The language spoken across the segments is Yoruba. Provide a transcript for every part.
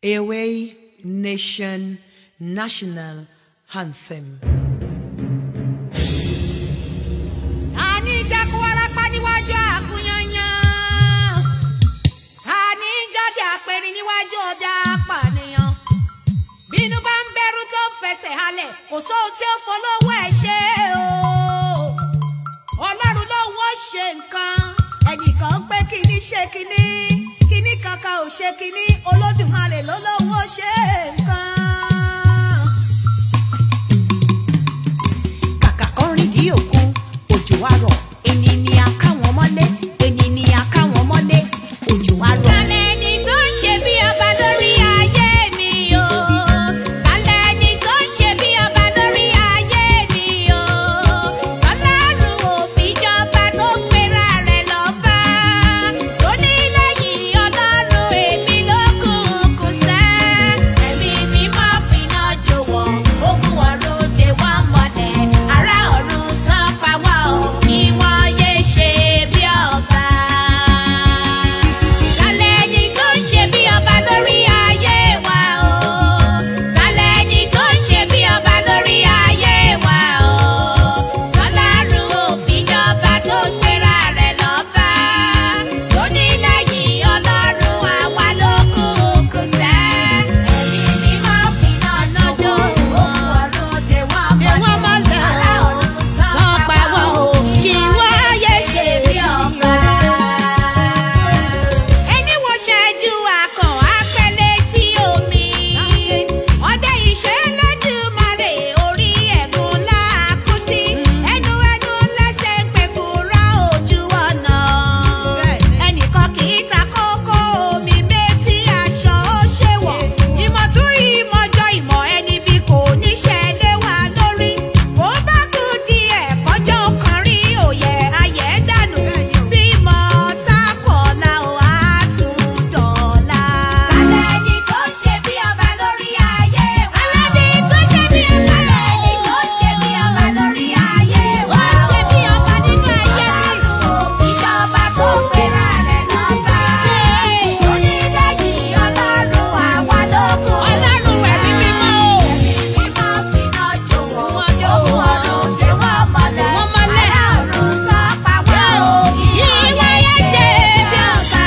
Away Nation National Anthem. Àní jákú warapa níwájú àkúyanyan. Àní jọjà àpẹrin níwájú ọjà apànìyàn. Bínú bá ń bẹ̀rù tó fẹsẹ̀ halẹ̀, kò sóhun tí ó folówó ẹ̀ ṣe o. Ọlọ́run lóhun ó ṣe nǹkan. Ẹnìkan pé kíní ṣe kíní. Kíní kankan ò ṣe kíní. Olódùmarè ló lóhun ó ṣe nǹkan. Kàkà kan rìn dí òkun, òjò wá rọ̀. Ẹni ni a ká wọn mọ́lé, ẹni ni a ká wọn mọ́lé, òjò wá rọ̀. Tálẹ̀ ẹni tó ń ṣe bí ọba lórí ayé mi o. Tálẹ̀ ẹni tó ń ṣe bí ọba lórí ayé mi o. Tọ́lárun ò fìjọba tó ń pera rẹ̀ lọ́ba. Tó ní lẹ́yìn ọlọ́run èmi ló kù kù sẹ́. Ẹ̀mí mi máa finá jòwọ́. Ogun ọ̀run dè wá mọ́lẹ̀. Ará ọ̀run san pa wá o. Kí wọ́n yé ṣe bí ọba. Tálẹ̀ ẹni tó ń ṣe bí ọba lórí ayé wa o. Tálẹ̀ ẹni tó ń ṣe bí ọba lórí ayé wa o. Tọ́lárun ò fìjọba tó gbéra rẹ̀ lọ́ba. Tó ní lẹ́yìn ọlọ́run àwa ló kù kù sẹ́. Ẹ̀mí mi máa fi náà lọ́jọ́. Òun ọ̀run dè wọ́n mọ́lẹ̀. Ará ọ̀run san pa wọ́n o. Kí wọ́n yé ṣe bí ọba ẹni wo ṣẹ́jú akàn apẹ́lẹ́ tí omi. ọdẹ ìṣe lẹ́dùnmarè orí ẹ̀gún láàkú sí. ẹnu ẹnu lẹ́sẹ̀ pẹ̀kú ra ojú ọ̀nà. ẹnìkan kì í ta kókó omi méjì aṣọ ó ṣe wọ̀. ìmọ̀ tún ìmọ̀jọ ìmọ̀ ẹni bí kò níṣẹ́ lé wa lórí. bó bá kú díẹ̀ kọjọ́ kan rí òye ayẹ̀ dànù. bímọ tá kọ̀ọ̀la ò á tún dọ̀la. Tálẹ̀ ẹni tó ń ṣe bí ọba lórí ayé wa. Alẹ́ni tó ṣe bí ọba lẹ́ni tó ṣe bí ọba lórí ayé wa. Wọ́n ṣe bí ọba nínú ayé mi. Ìjọba tó pera rẹ̀ lọ́ba. Onídàájí ọlọ́run àwa lóko. Ọlọ́run ẹ̀mí mímọ́ o. Ẹ̀mí mímọ́ finá jò wọ́n. Òun ọ̀run dè wọ́n mọ́lẹ̀. Wọ́n mọ́lẹ̀. Ará ọ̀run sọ pa wá o. Ìwọ yẹn ṣe bí ọba.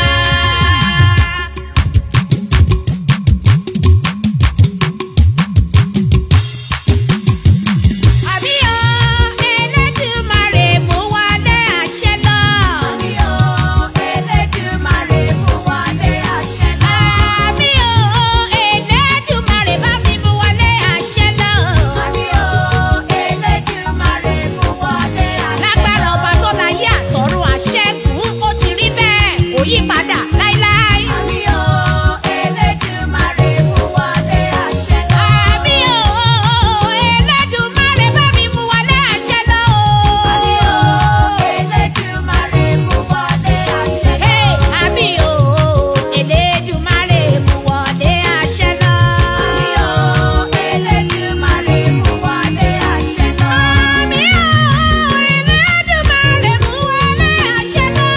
Àbí o, Elédùmarè mú wálé àṣẹ lọ. Àbí o, Elédùmarè mú wálé àṣẹ lọ. Àbí o, Elédùmarè bá mi mú wálé àṣẹ lọ. Àbí o, Elédùmarè mú wálé àṣẹ lọ. Lágbára ọba tó láyé àtọ̀run àṣẹ́gun, ó ti rí bẹ́ẹ̀, kò yí padà láíláí. Àbí o, Elédùmarè mú wálé àṣẹ lọ. Àbí o, Elédùmarè bá mi mú wálé àṣẹ lọ. Àbí o, Elédùmarè mú wálé àṣẹ lọ. Àbí o, Elédùmarè mú wálé àṣẹ lọ. Àbí o, Elédùmarè mú wálé àṣẹ lọ. Àbí o, Elédùmarè mú wálé àṣẹ lọ.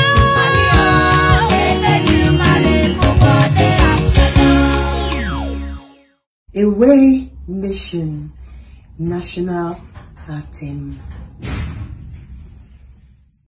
Àbí o, Elédùmarè mú wálé àṣẹ lọ. Away Nation National Anthem.